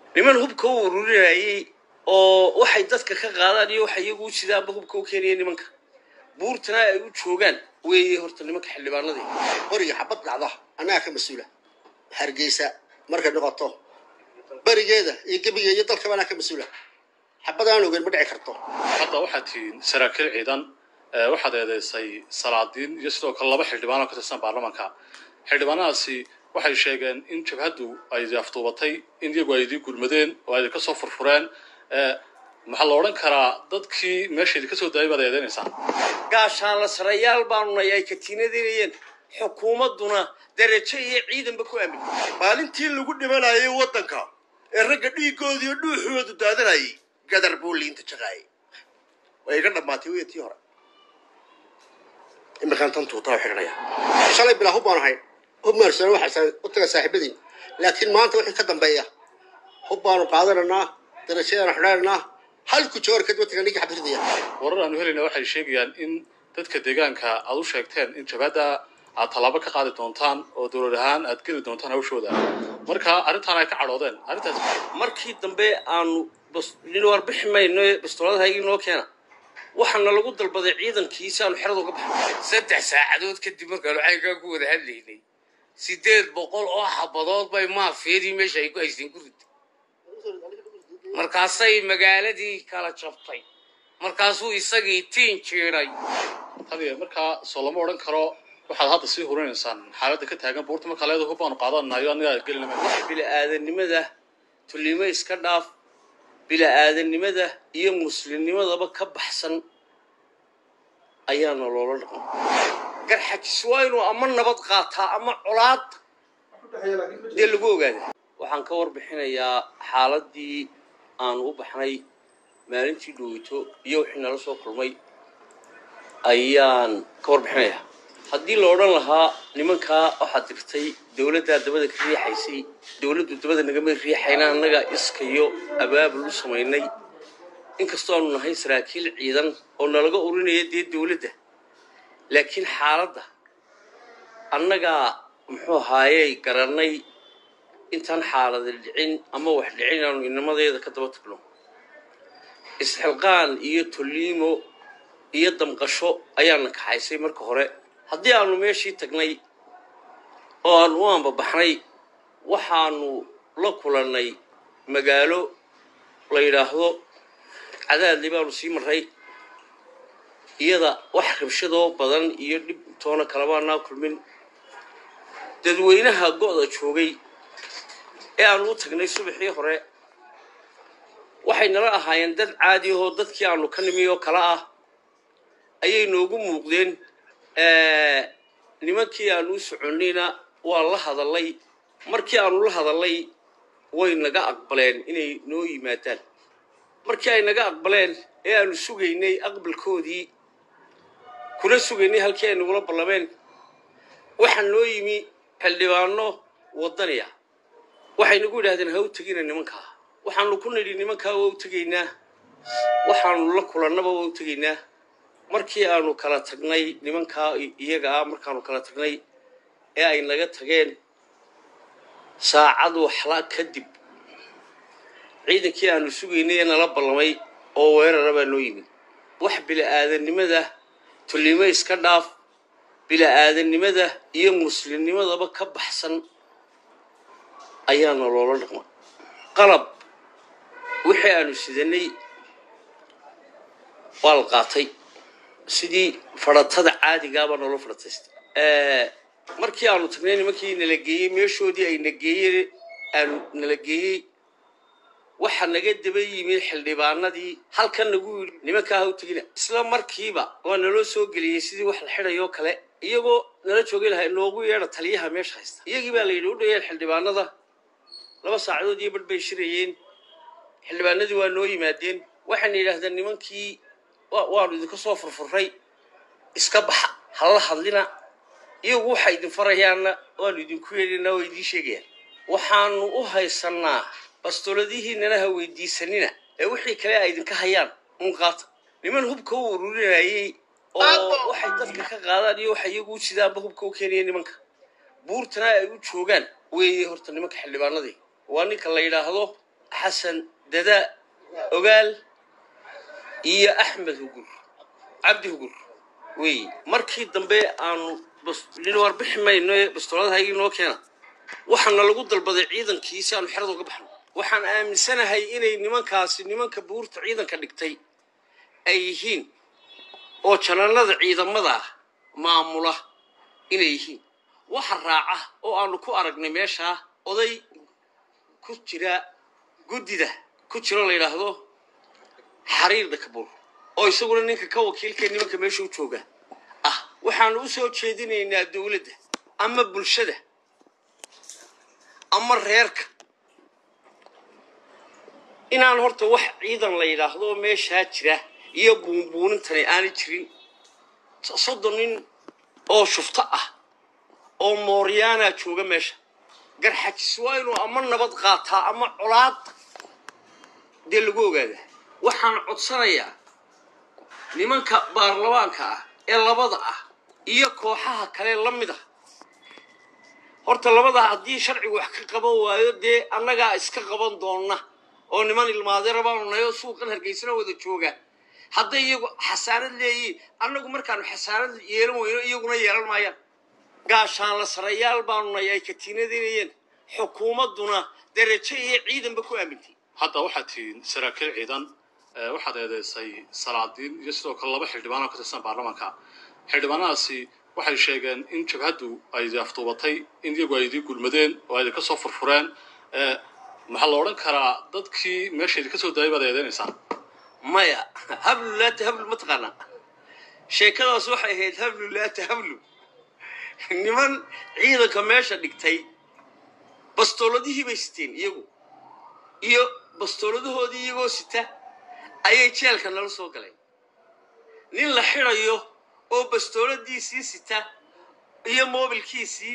niman hubka u ururinayay oo waxay dadka ka qaadaan iyo waxay iyagu u sidaanba hubka u keenaya nimanka buurtana ay u joogaan weeye horta nimanka xildhibaanadii beriga xabad dhacda annaga ka mas-uula hargeysa markay noqoto berigeeda iyo gebiga iyo dalkaba annaga ka mas-uula xabad aan ogeyn ma dhici karto hadda waxaad tihiin saraakiil ciidan waxaad eedeysay salaadiin iyo sidoo kale laba xildhibaan oo ka tirsan baarlamaanka xildhibaanadaasi waxay sheegeen in jabhaddu ay afduubatay in iyagu ay idii gurmadeen oo ay ka soo furfureen maxaa la odhan karaa dadkii meesha idinka soo daayay baad eedeynaysaa gaashaanla sarayaal baanunay ay katiinadinayeen xukuumadduna darajo iyo ciidanba ku aamin maalintii lagu dhimanayay waddanka ee ragga dhiigooda iyo dhuuxoodu daadanayay gadar buu liinta jaqaayay way iga dhammaatay wey tii hore imikaan tan tuutaa u xidhanaya shalay bilaa hub baan ahay hub maarsano waxaa u taga saaxiibadiin laakiin maanta wixii ka dambeeya hub baanu qaadananaa darajadaanu xidhananaa halku joor kadib watiga ninkii xabsidaya warar aanu helayna waxay sheegayaan in dadka deegaanka aad u sheegteen in jabhadda aad tallaabo ka qaadi doontaan oo dowlad ahaan aad geli doontaan hawshooda marka arrintaan ay ka cadhoodeen arrintaas markii dambe aanu nin warbixi mayno bastooladahaygii noo keena waxaana lagu dalbaday ciidankii si aanu xerada uga baxno saddex saacadood kadib markaanu caynkaa ku wada hadlaynay sideed boqol oo xabadood bay maafiyadii meesha ay ku haysteen ku ridday markaasay magaaladii kala jabtay markaasuu isagii tiin jiiday tadiya markaa soo lama odhan karo waxaad hadda sii hurinaysaan xaaladda ka taagan buurta markaa leeda hub baanu qaadanayo aniga gelinama bila'aadanimada tullimo iska dhaaf bila'aadanimada iyo muslimnimadaba ka baxsan ayaana loola dhaqma garxajis waa inuu ama nabad qaataa ama colaad dee lagu ogaada waxaan ka warbixinayaa xaaladii aanu u baxnay maalintii dhoweyto iyo wixii nala soo kulmay ayaan ka warbixinayaa haddii la odhan lahaa nimankaa waxaad dirtay dowladdaa dabada ka riixaysay dowladdu dabada nagama riixayna annaga iskayo abaabul u samaynay inkastoo aanu nahay saraakiil ciidan oo nalaga urinaya dee dowladda laakiin xaaladda annagaa muxuu ahaayey garannay intaan xaalada dhicin ama wax dhicin inaanu inamadeeda ka daba tagno isxilqaan iyo tolliimo iyo damqasho ayaana kaxaysay marka hore haddii aanu meeshii tagnay oo aanu u ambabaxnay waxaanu la kulannay magaalo la yidhaahdo cadaadli baanu sii marray iyada wax rabshadoo badan iyo dhib toona kalabaanaa kulmin dadweynaha go'da joogay ee aanu u tagnay subaxii hore waxay nala ahaayeen dad caadi ahoo dadkii aanu ka nimi oo kale ah ayay noogu muuqdeen nimankii aanu u soconnayna waa la hadallay markii aanu la hadallay way naga aqbaleen inay noo yimaadaan markii ay naga aqbaleen ee aanu sugaynay aqbalkoodii kuna sugaynay halkii ay nagula ballameen waxaa noo yimi xildhibaano waddaniya waxay nagu yidhahdeen ha u tegina nimankaa waxaanu ku nidhi nimankaa waa u tegaynaa waxaanu la kulannaba waa u tegaynaa markii aanu kala tagnay nimankaa iyaga ah markaanu kala tagnay ee ay naga tageen saacad waxla kadib ciidankii aanu sugaynay ee nala ballamay oo weerara baa noo yimid wax bila'aadanimada tullimo iska dhaaf bila'aadanimada iyo muslimnimadaba ka baxsan ayaana loola dhaqma qalab wixii aanu sidanay waa la qaatay sidii fadhatada caadigaabaa noola fadhataystay markii aanu tagnay nimankii nala geeyey meeshoodii ay na geeyeen aanu nala geeyey waxa naga daba yimid xildhibaanadii halkan nagu yidhi nimankaa ha u tegina isla markiiba waa naloo soo geliyey sidii wax la xidhayoo kale iyagoo nala joogay lahaa noogu yeedha taliyaha meesha haysta iyagii baa la yidhi u dhayeen xildhibaanada laba saacadood iyo badh bay shirayeen xildhibaanadii waa noo yimaadeen waxayna yidhaahdeen nimankii waanu idinka soo furfurray iska baxa hala hadlina iyagu waxay idin farayaanna waanu idinku yeedhanaa waa idiin sheegayaan waxaanu u haysannaa bastooladihiinana ha weydiisanina ee wixii kale ay idinka hayaan un qaata niman hubka u ururinayay oo waxay dadka ka qaadaan iyo waxay iyagu u sidaanba hubka u keenaya nimanka buurtana ay u joogaan weeye horta nimanka xildhibaanadii waa ninka la yidhaahdo xasan dada ogaal iyo axmed hugur cabdi hugur wey markii dambe aanu nin warbixi mayno ee bastooladaha inoo keena waxaana lagu dalbaday ciidankii si aanu xerada uga baxno waxaan aaminsanahay inay nimankaasi nimanka buurta ciidanka dhigtay ay yihiin oo jananada ciidamada maamula inay yihiin waxa raaca oo aanu ku aragnay meeshaa oday ku jira guddida ku jiro la yidhaahdo xariir dhakabuur oo isaguna ninka ka wakiilkee nimanka meesha u jooga ah waxaanu u soo jeedinaynaa dowladda ama bulshada ama reerka inaan horta wax ciidan la yidhaahdo oo meeshaa jira iyo buunbuunintani aanay jirin soddon nin oo shufto ah oo mooryaanaa jooga meesha garxajis waa inuu ama nabad qaataa ama colaad dee lagu ogaadaa waxaan codsanayaa nimanka baarlamaanka ah ee labada ah iyo kooxaha kale la mid ah horta labada haddii sharcigu wax ka qaban waayo dee annagaa iska qaban doonna oo niman ilmaadeera baanu nahay oo suuqan hargeysana wada jooga hadday iyagu xasaanad leeyihiin annagu markaanu xasaanad yeelan weyno iyaguna yeelan maayaan gaashaanla sarayaal baanu nahay ay katiinadaynayeen xukuumadduna darajo iyo ciidanba ku aamintay hadda waxaad tihiin saraakiil ciidan ee waxaad eedeysay salaadiin iyo sidoo kale laba xildhibaan oo ka tirsan baarlamaanka xildhibaanadaasi waxay sheegeen in jabhaddu ay afduubatay in iyagu ay idin gulmadeen oo ay idinka soo furfureen ee maxaa la odhan karaa dadkii meesha idinka soo daayay baad eedeynaysaa maya hablu laata hablu ma taqaanaa sheekadaas waxay ahayd hablu laata hablu niman ciidanka meesha dhigtay bastooladihii bay siteen iyagu iyo bastooladahoodii iyagoo sita ayay jeelka nala soo galeen nin la xidhayo oo bastooladiisii sita iyo moobilkiisii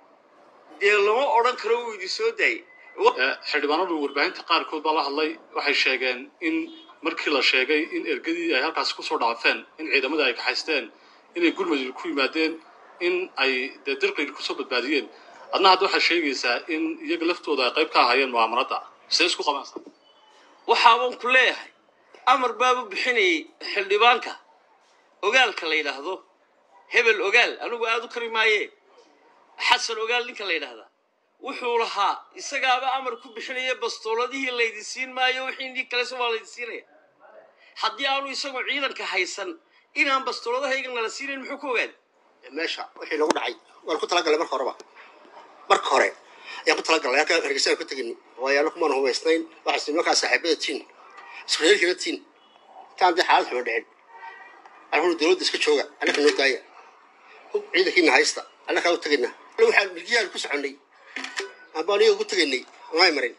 dee lama odhan karo wuu idin soo daayay Ee, xildhibaanadu warbaahinta qaarkood baa la hadlay waxay sheegeen in markii la sheegay in ergadii ay halkaasi kusoo dhaafeen in ciidamadii ay kaxaysteen inay gurmud ku yimaadeen in ay dee dirqi kusoo badbaadiyeen adna hadda waxaad sheegaysaa in iyaga laftooda ay qayb ka ahaayeen mu'aamarada sidee isku qabanaysaa waxaaban ku leeyahay amar baabu bixinayay xildhibaanka ogaalka la yidhaahdo hebel ogaal anigu aada u kari maaye xasan ogaal ninka la yidhaahdaa wuxuu lahaa isagaaba amar ku bixinaya bastooladihii laydin siin maayo wixii nin kalese waa laydin siinaya haddii aanu isagu ciidanka haysan inaan bastooladahaygan nala siinayn muxuu ka ogaaday meesha wixii nagu dhacay waan ku talagalay marka horeba marka hore ayaan ku talagalnay halkaan hargeysaan ku tegin waayo anagu maan hubaysnayn waxaas nimankaa saaxiibada tiin isku reerkina tiin intaan dee xaalad xuma dhicin anaguna dowladda iska jooga annaka noo daaya hub ciidankiina haysta annakaa u tegaynaa anigu waxaan milkiyahan ku soconnay amba aniga ugu tegaynay may marin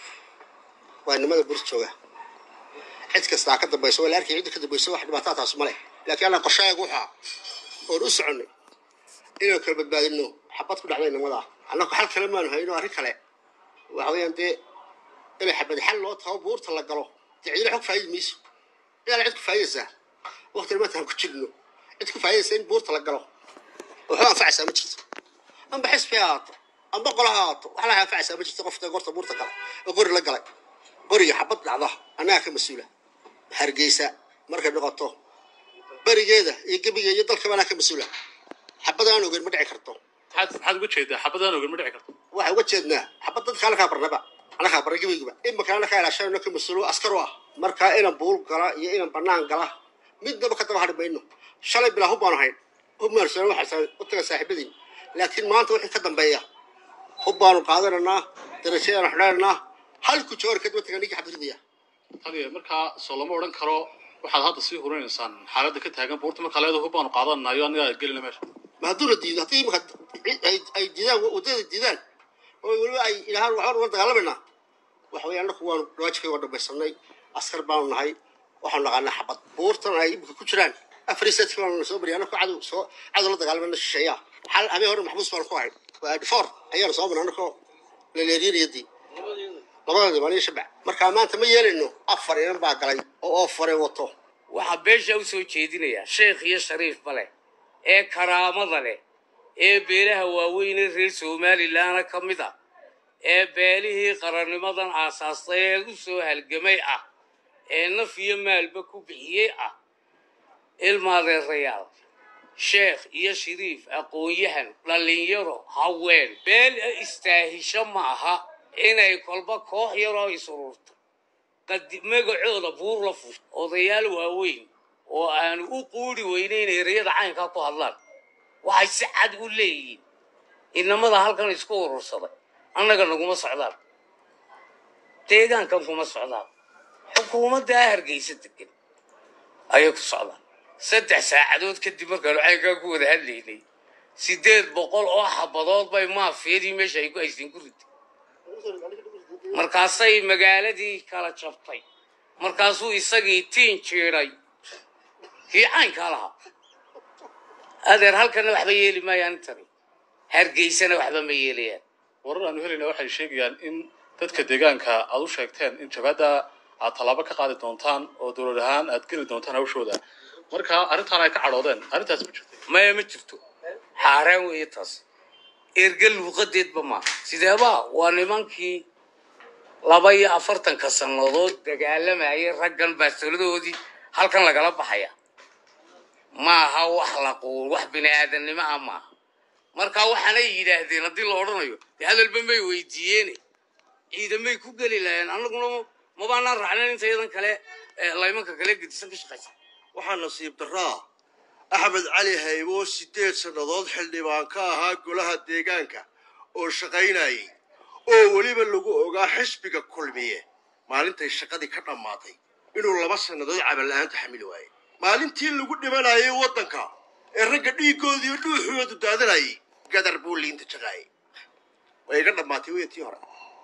waa nimada buris jooga cid kastaa ka dambayso waa la arkay cidda ka dambayso wax dhibaataa taas ma leh laakiin anaa qorshaayagu waxaa oon u soconnay inaan kala badbaadino xabad ku dhacday nimadaa annagu xal kale maanu hayno arrin kale waxa weeyaan dee inay xabad xal loo tago buurta la galo dee ciidana xog faa'idi mayso inaana cid ku faa'idaysaa waqtina maanta aan ku jirno cid ku faa'idaysa in buurta la galo waxba anfacaysaa ma jirto amba xisbi ha ahaato amba qola ha ahaato wax laha anfacaysaa ma jirto qofta gorta buurta gala oo qori la galay qoriga xabad dhacda annaga ka mas-uula hargeysa markay noqoto berigeeda iyo gebigeeda iyo dalkaba anaa ka mas-uula xabad aan ogeyn ma dhici karto maxaad maxaad uga jeedaa xabadaan ogan ma dhici karto waxay uga jeednaa xabad dadka anakaa barnaba anakaa barna gebigaba imika anakaa ilaashanayno ka mas-uulo askar u ah markaa inan buul gala iyo inan banaan gala midnaba ka daba hadhi mayno shalay bilaa hub baanu hayn hub maarsana waxaa u taga saaxiibadiin laakiin maanta wixii ka dambeeya hub baanu qaadananaa darajadaanu xidhananaa halku joor kadib taga ninkii xabdiridaya taliya markaa soo lama odhan karo waxaad hadda sii hurinaysaan xaaladda ka taagan buurta markaa leeda hub baanu qaadanayo aniga gelina meesha ma hadduu la diido haddii imika ay ay diidaan waddada diidaan oo weliba ay ilahaan waxbaan uga dagaalamayna waxa weeye annaku waanu dhawaajikay waa dhamaysanay askar baanu nahay waxaanu naqaanaa xabad buurtan ay imika ku jiraan afar setka baanu soo bariyay annaku cadow soo cadow la dagaalamayna shisheeya xal habeen hore maxbuus baanu ku ahay waa adfor ayaanu soo marnay annakoo laleeriinayadii labadooda baan iyo shabac markaa maanta ma yeelayno afar inan baa galay oo oofare wato waxaa beesha u soo jeedinayaa sheekh iyo shariifba leh ee karaamada leh ee beelaha waaweyne reer somalilanna ka mid a ee beelihii qarannimadan aasaastay ee u soo halgamay ah ee naf iyo maalba ku bixiyey ah ilmaadeerayaal sheekh iyo shariif aqoon-yahan dhallinyaro haween beel istaahisho ma aha inay kolba koox yaroo isururta qadi magacooda buur la fusho odayaal waaweyn oo aanu u quuri weynayn ereyada caynkaa ku hadlaan waxay si cad u leeyihiin inamada halkan isku urursaday annaga naguma socdaan deegaankan kuma socdaan xukuumaddaa hargeysa degan ayay ku socdaan saddex saacadood kadib markaanu caynkaa ku wada hadlaynay siddeed boqol oo xabadood bay maafiyadii meesha ay ku haysteen ku riday markaasay magaaladii kala jabtay markaasuu isagii tiin jiiday kii caynkaa lahaa adeer halkana waxba yeeli maayaan intani hargeysana waxba ma yeelayaan warar aanu helayna waxay sheegayaan in dadka deegaanka aad u sheegteen in jabhadda aad tallaabo ka qaadi doontaan oo dowlad ahaan aad geli doontaan hawshooda marka arrintaan ay ka cadhoodeen arrintaas ma jirto maya ma jirto xaaraan weeye taas erga luuqadeedba maaha sideebaa waa nimankii laba iyo afartanka sannadood dagaalamayay raggan baastoladoodii halkan lagala baxaya maaha wax la quul wax bini aadamnimo ah maaha marka waxaanay yidhaahdeen haddii la odhanayo dee hadalba may weydiiyeene ciidamay ku geli lahayeen annaguna mabaanaan raacnayn inta yadan kale laymanka kale gedisan ka shaqaysa waxaa nasiib daraa axmed cali haybo siddeed sannadood xildhibaan ka ahaa golaha deegaanka oo shaqaynayay oo weliba lagu ogaa xisbiga kulmiye maalintay shaqadii ka dhammaatay inuu laba sannadood cabal-la'aanta xamili waayey maalintii lagu dhimanayay waddanka ee ragga dhiiggoodiiyo dhuuxoodu daadanayay gadar buu liinta jaqaayay way iga dhammaatay weyatii hore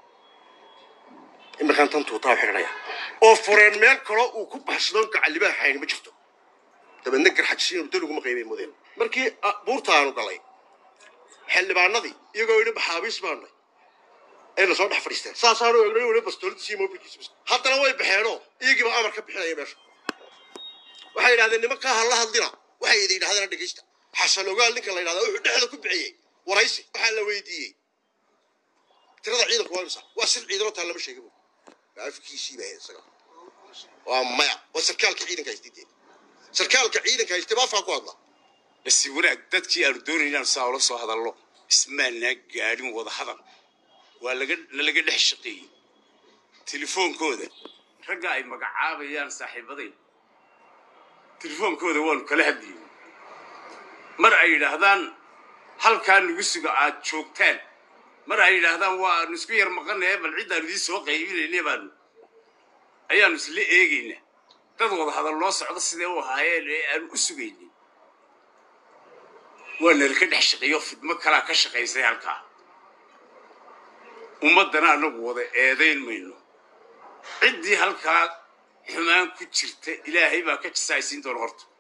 iminkaan tan tuutaa xidhanaya oo fureen meel kaloo uu ku baxsadoon gacallibaha xayni ma jirto dabeedna garxajisiin muddo laguma qaybay mudeen markii buurta aanu galay xildhibaanadii iyagoo yidhi maxaabiis baanay ayna soo dhex fadhiisteen saasaanu egnay weli bastooladiisii mobilkiisa haddana way baxeenoo iyagiiba amar ka bixinaya meesha waxay yidhahdeen nimankaa ha la hadlina waxay idin yidhahdeen dhegeysta xasan ogaal ninka la yidhahdaa wuxuu dhexda ku bixiyey waraysi waxaa la weydiiyey tirada ciidanku waa imisa waa sir ciidanoo taa lama sheegin afkiisii baa isaga waa maya waa sarkaalka ciidanka haystideen sarkaalka ciidanka haystay baa afkaa ku hadla basi wanaag dadkii aanu doonay inaan saa ula soo hadallo ismaanaa gaadhin wada hadal waa laga nalaga dhex shaqeeyey telefoonkooda ragga ay magacaabayaan saaxiibaday telefoonkooda waanu kala hadlayey mar ay yidhaahdaan halkaa nagu suga aad joogtaan mar ay yidhaahdaan waanu isku yar maqanaye bal ciddaanu idiin soo qaybinayne baanu ayaanu isla eegaynaa dad wada hadal loo socdo sidee u ahaayeen ee aanu u sugaynay waa nalka dhex shaqeeyo fidmo kalaa ka shaqaysay halkaa ummaddana anagu wada eedayn mayno ciddii halkaa xumaan ku jirta ilaahay baa ka jisaaysiin doona horta